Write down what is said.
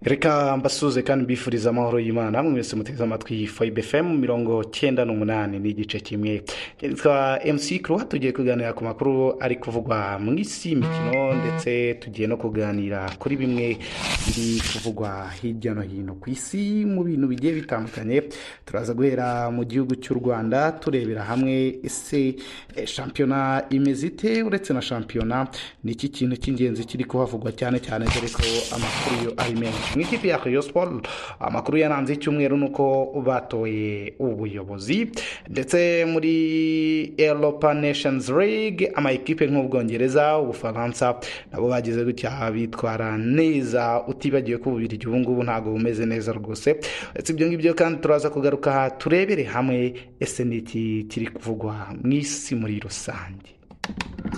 reka mbasuze kandi mbifuriza amahoro y'imana mwese muteze amatwi fayibe femu mirongo cyenda n'umunani ni igice kimwe nitwa mc kuruwa tugiye kuganira ku makuru ari kuvugwa mu isi imikino ndetse tugiye no kuganira kuri bimwe biri kuvugwa hirya no hino ku isi mu bintu bigiye bitandukanye turaza guhera mu gihugu cy'u rwanda turebera hamwe ese eh, shampiyona imeze ite uretse na shampiyona ni iki kintu cy'ingenzi kiri kuhavugwa cyane cyane dore ko amakuru yo ari menshi mu ikipe ya Rayon Sport amakuru yaranze icyumweru ni uko batoye ubuyobozi ndetse muri Europa Nations League amakipe nk'ubwongereza ubufaransa nabo bagize gutya bitwara neza utibagiwe ko ububirigi ubu ngubu ntabwo bumeze neza rwose uretse ibyo ngibyo kandi turaza kugaruka turebere hamwe ese ni iki kiri kuvugwa mu isi muri rusange